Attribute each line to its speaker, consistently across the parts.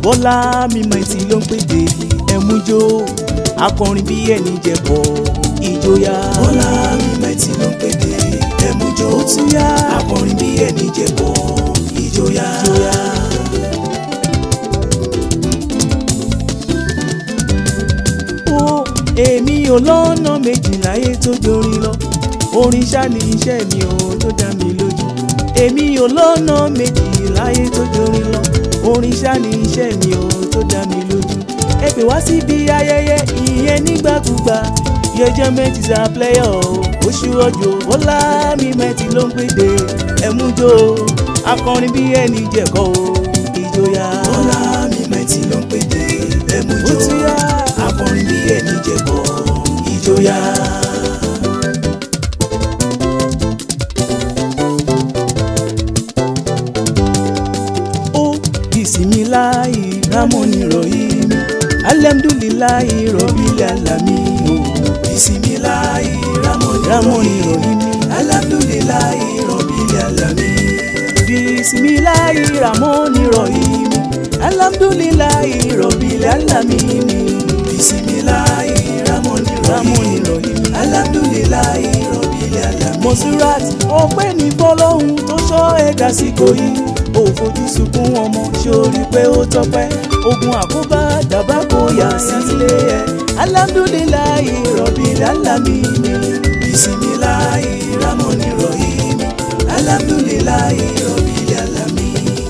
Speaker 1: bọ́lá mímọ́ etí ló ń pèdè ẹ̀mújó akọrin bí ẹni jẹ̀bọ̀ ìjòyà.
Speaker 2: bọ́lá mímọ́ etí ló ń pèdè ẹ̀mújó
Speaker 1: ó tún yá
Speaker 2: akọrin bí ẹni jẹ̀bọ̀ ìjòyà.
Speaker 1: ìjòyà. ó èmi ò lọ́nà méjì láyé tó jorin lọ orin ṣá ni iṣẹ́ mi ò tó dá mi lójú èmi ò lọ́nà méjì láyé tó jorin lọ orin ṣá ni iṣẹ́ mi ò tó dá mi lójú ẹ pè wá síbi ayẹyẹ ìyẹn nígbàkúgbà yẹjẹ mẹ́tì sá pléyọ̀ oṣù ọjọ́ bọ́lá mi mẹ́tì ló ń pèdè ẹ̀mújó akọrin bí ẹni jẹ̀kọ́ ìjòyà.
Speaker 2: bọ́lá mímọ́ etí ló ń pèdè
Speaker 1: ó
Speaker 2: ẹ̀mújó
Speaker 1: ti yá.
Speaker 2: akọrin bí ẹni jẹ̀bọ̀ ìjòyà.
Speaker 1: ó bisimilayi ramoni rohim alhamdulilayi rọbìlì alami o
Speaker 2: bisimilayi ramoni
Speaker 1: ramoni rohim
Speaker 2: alhamdulilayi rọbìlì alami.
Speaker 1: bisimilayi ramoni rohim alhamdulilayi rọbìlì alami
Speaker 2: bisimilayi ramoni
Speaker 1: ramoni
Speaker 2: rahim
Speaker 1: rohim.
Speaker 2: alhamdulilayi rọbìlì alami.
Speaker 1: Monsurat ọpẹ́ ní fọ́lọ́hun tó sọ ẹ̀dá síkò yìí ò fojú sunkún ọmọ sórí pé ó tọ́pẹ́ ogun àkóbá dàbá kò yà sílé ẹ̀ alhamdulilayi rọ̀bìl alamini
Speaker 2: bisimilayi ramoni rahim alhamdulilayi rọbìlì alami.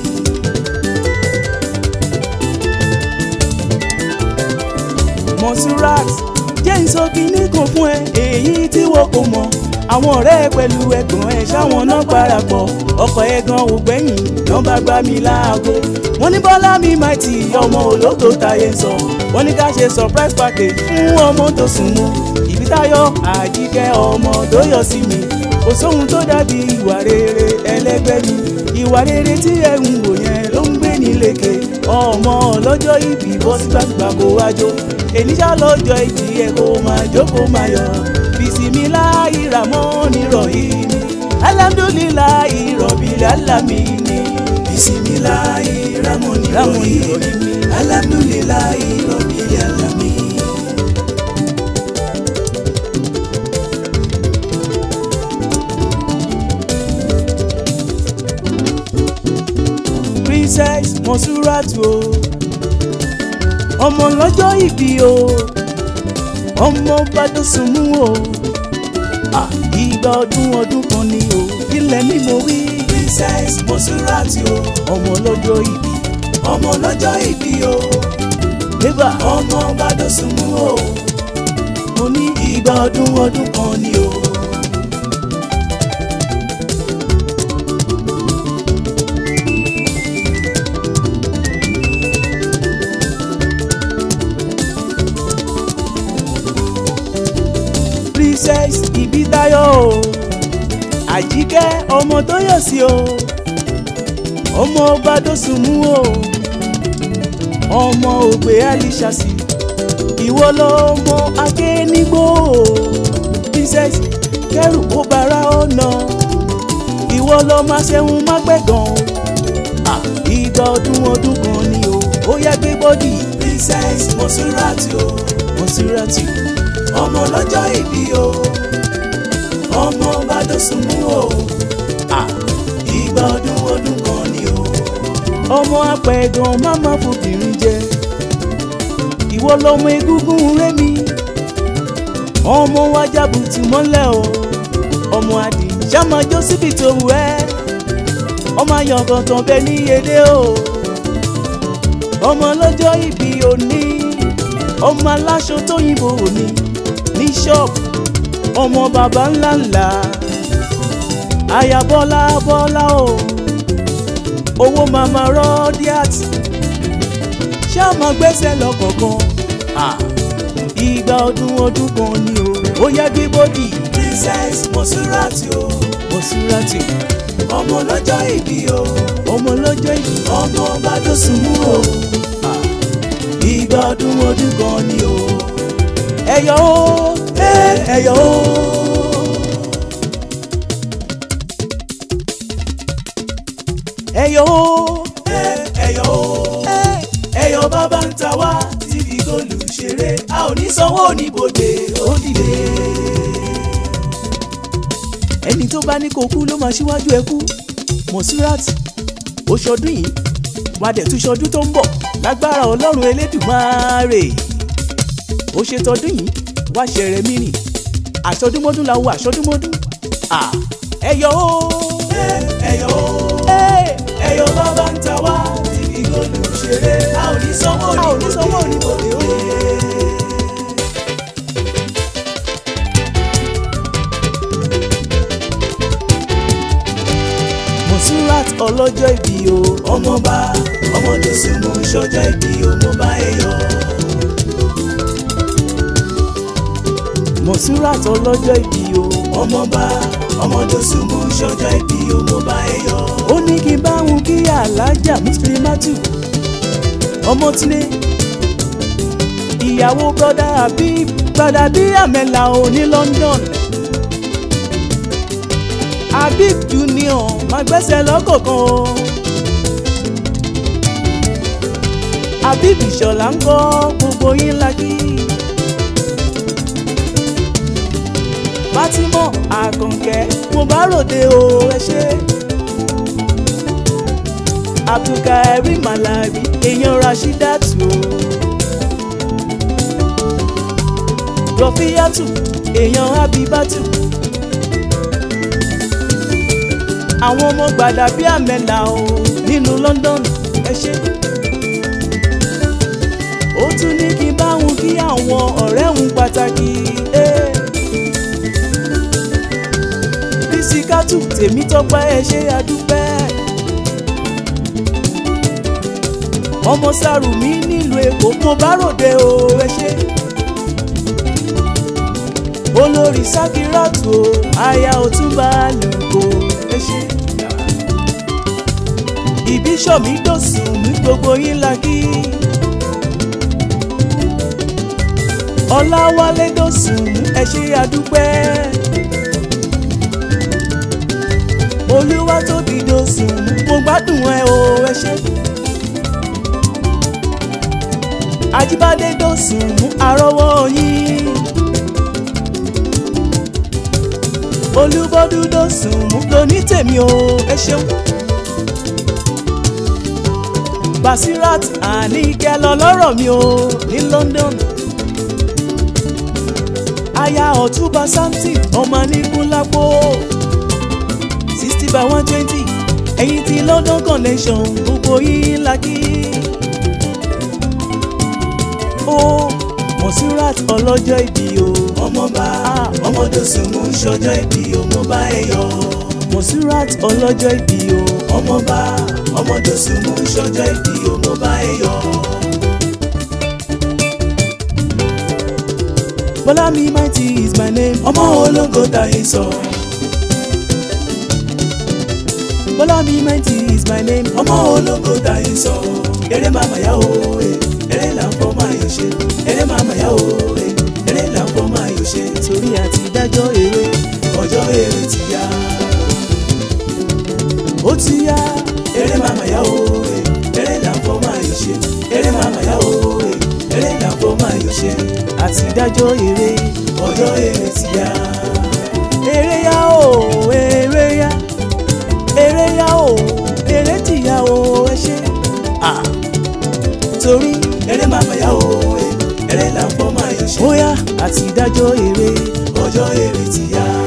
Speaker 1: Monsurat jẹ́ ìsọkí nìkan fún ẹ èyí tí wọ́n kò mọ̀ àwọn ọ̀rẹ́ ẹ pẹ̀lú ẹ̀gbọ́n ẹ ṣáwọn náà parapọ̀ ọkọ̀ ẹ gan ò gbẹ̀yìn náà bá gbá mi láago wọ́n ní bọ́lá mi máa ti ọmọ ológo táyé sọ wọ́n ní ká ṣe surprise party fún ọmọ tó sùn mú ìbítayọ̀ àjíkẹ́ ọmọ tó yọ sí mi kò sóhun tó dàbí ìwà rere ẹlẹ́gbẹ́ mi ìwà rere tí ẹ ń wò yẹn ló ń gbé ní lékè ọmọ ọlọ́jọ́ ìbí bọ́ sí gbàgbà kó wájó èníṣà lọ́jọ́ ìbí ẹ̀ kó máa jókòó máa yọ̀ bisimilayi ramoni rohim alhamdulilayi rọ̀bìlì alamini
Speaker 2: bisimilayi ramoni
Speaker 1: ramoni
Speaker 2: rahim
Speaker 1: rohim.
Speaker 2: alhamdulilayi rọbìlì alami.
Speaker 1: princess monsurat o ọmọ lọ́jọ́ ìbí o ọmọ badosùnmù o Ah, ìgbà ọdún ọdún kan ni o ilẹ̀ ni mo wí
Speaker 2: princess monsurati o
Speaker 1: ọmọ lọ́jọ́ ìbí
Speaker 2: ọmọ lọ́jọ́ ìbí o
Speaker 1: lébà
Speaker 2: ọmọ bàdósùnmù o
Speaker 1: mo ní
Speaker 2: ìgbà ọdún ọdún kan ni o.
Speaker 1: princess ìbítayọ̀ o àjíkẹ́ ọmọ tó yọ̀ sí o ọmọ badosùnmù o ọmọ ògbé alishasi ìwọ lọmọ akénígbò o princess kẹrù kó bara ọ̀nà ìwọ lọmọ aṣẹ́hun mágbẹ̀gàn o Ah, ìgbà ọdún ọdún kan ni o ó yá gbé bọ́dì
Speaker 2: princess monsurati o
Speaker 1: Monsurat
Speaker 2: ọmọ lọ́jọ́ ìbí o ọmọ bàdósùnmù o
Speaker 1: Ah,
Speaker 2: ìgbà ọdún ọdún kan ni o.
Speaker 1: ọmọ apẹ̀gàn máma fòbìnrin jẹ ìwọ lọmọ egúngún rémi ọmọ wájà bùtù mọ́lẹ̀ o ọmọ adì sàmájọ́ síbi tó wù ẹ́ ọmọ ayọ̀gàntàn bẹ ní èdè o ọmọ lọ́jọ́ ìbí òní ọmọ aláṣọ tóyìnbó òní ní ṣọ́ọ̀bù ọmọ bàbá ńlá ńlá aya bọ́lá bọ́lá o owó mama rọ́díàt ṣé àmọ́ gbẹ́sẹ̀ lọ́kọ̀ọ̀kan Ah, ìgbà ọdún ọdún kan ni o ó yẹ gbé bọ́dì
Speaker 2: princess monsurati o
Speaker 1: Monsurat
Speaker 2: ọmọ lọ́jọ́ ìbí o
Speaker 1: ọmọ lọ́jọ́ ìbí
Speaker 2: ọmọ bàdósùnmù o
Speaker 1: Ah,
Speaker 2: ìgbà ọdún ọdún kan ni o.
Speaker 1: ẹ̀yọ́ o ẹ̀, ẹ̀yọ́ o. ẹ̀yọ́ o
Speaker 2: ẹ ẹyọ o
Speaker 1: ẹ̀, ẹ̀yọ́
Speaker 2: ṣeré a ò ní sanwó oníbodè ó dìde.
Speaker 1: ẹni tó bá ní kó kú ló máa ṣíwájú ẹ kú Mosirat ó ṣọdún yìí wàá dẹ̀ tún ṣọdún tó ń bọ̀ lágbára ọlọ́run elédùmarè ó ṣe tọdún yìí wá ṣẹrẹ mírìn àṣọdúnmọ́dún la wo àṣọdúnmọ́dún à ẹyọ ó
Speaker 2: ẹyọ ó ẹyọ bàbá ń ta wá tí kì í gbọdọ̀ ṣeré a ò ní sanwó
Speaker 1: a ò ní sanwó
Speaker 2: oníbodè ó dìde.
Speaker 1: Mosirat ọlọ́jọ́ ìbí o
Speaker 2: ọmọba ọmọdé súnmọ́ sọjọ́ ìbí ọmọba ẹyọ.
Speaker 1: Mosirat ọlọ́jọ́ ìbí o
Speaker 2: ọmọba ọmọdé súnmọ́ sọjọ́ ìbí ọmọba ẹyọ.
Speaker 1: ó ní kí n bá wọn kí alájà Muslimatu ọmọtúndé ìyàwó brọdá Habib brọdá bí àmẹ́là ò ní London Habib Junior máa gbẹ́sẹ̀ lọ́kọ̀ọ̀kan o Habib Ìṣọ̀lá ń kọ́ gbogbo yín lákì. Fatima Àkànkẹ́ mo bá ròde o ẹ ṣé. Abdulkarim Malabi èèyàn Rashidatu o. Rọfíyàtù èèyàn Habibatu. Àwọn ọmọ gbàdá bíi àmẹ́là o nílùú London ẹ ṣé. Ó tún ní kí n bá wọn kí àwọn ọ̀rẹ́ òun pàtàkì. Eh. Bísíkátù Tèmítọ́pẹ́ ẹ ṣé adúpẹ́. ọmọ Sàrùmí nílùú Èkó mo bá ròde o ẹ ṣé. olórí Sákírátù o aya Ọ̀túnba Àlùkò ẹ ṣé. ìbísọ̀mí dòsùn ní gbogbo yín la kí. Ọláwálé dòsùn ẹ ṣé adúpẹ́. Olúwatóbi dòsùn mo gbádùn ẹ o ẹ ṣé. Ajíbádé dòsùn àrọ́wọ́ yín. Olúbọ́dún dòsùn lóní tèmi o ẹ ṣeun. Basirat Àníkẹ́ lọ lọ́rọ̀ mi o ní London. Aya Ọ̀túnba Samson ọmọ Níkúnlápó sixty by one twenty ẹ̀yin ti London connection gbogbo yín la kí. ó Mosirat ọlọ́jọ́ ìbí o
Speaker 2: ọmọba ọmọdé súnmọ́ sọjọ́ ìbí ọmọba ẹyọ.
Speaker 1: Mosirat ọlọ́jọ́ ìbí o
Speaker 2: ọmọba ọmọdé súnmọ́ sọjọ́ ìbí ọmọba ẹyọ.
Speaker 1: Bọ́lámi Mighty is my name
Speaker 2: ọmọ ológo tayé sọ.
Speaker 1: Bọ́lámi Mighty is my name
Speaker 2: ọmọ ológo tayé sọ. eré màmá yá o eh, eré là ń fọ́ máa yọ ṣe. eré màmá yá o eh, eré là ń fọ́ máa yọ ṣe.
Speaker 1: torí àti dájọ́ eré
Speaker 2: ọjọ́ eré ti yá.
Speaker 1: ó ti yá
Speaker 2: eré màmá yá o eh, eré là ń fọ́ máa yọ ṣe. eré màmá yá o eh, eré là ń fọ́ máa yọ ṣe.
Speaker 1: àti dájọ́ eré
Speaker 2: ọjọ́ eré ti yá.
Speaker 1: eré yá o eré yá eré yá o eré ti yá o ẹ ṣé. Ah, torí
Speaker 2: eré màmá yá o eh, eré là ń fọ́ máa yọ ṣe.
Speaker 1: bóyá àti dájọ́ eré
Speaker 2: ọjọ́ eré ti yá.